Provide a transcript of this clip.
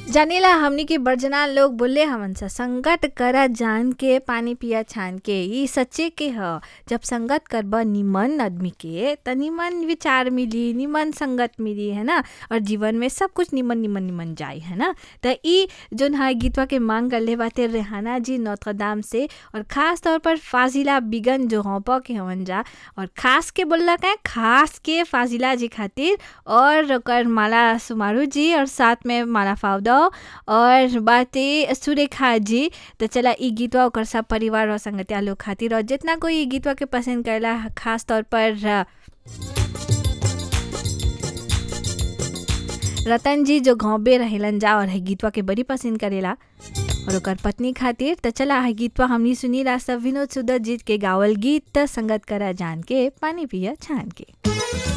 जानेला हमनी के बड़जना लोग बोले हमन सा संगत करा जान के पानी पिया छान के ई सच्चे के ह जब संगत करब निमन आदमी के त निमन विचार मिली निमन संगत मिली है ना और जीवन में सब कुछ निमन निमन निमन जाई है ना त ई जोन है गीतवा के मांग करले बाते रेहाना जी नौतरदाम से और खास तौर पर फाजिला बिगन जो होप के हवन जा और खास के बोलला का खास के फाजिला जी खातिर और ओकर माला सुमारू जी और साथ में माला फाउदा और बाते सुरेखा जी तो चला ई गीतवा ओकर सब परिवार और संगतिया लोग खातिर और जितना कोई ई गीतवा के पसंद करेला खास तौर पर रतन जी जो घोंबे रहेलन जा और है गीतवा के बड़ी पसंद करेला और ओकर पत्नी खातिर त चला है गीतवा हमनी सुनीला सब विनोद सुदर जीत के गावल गीत संगत करा जान के पानी पिया छान के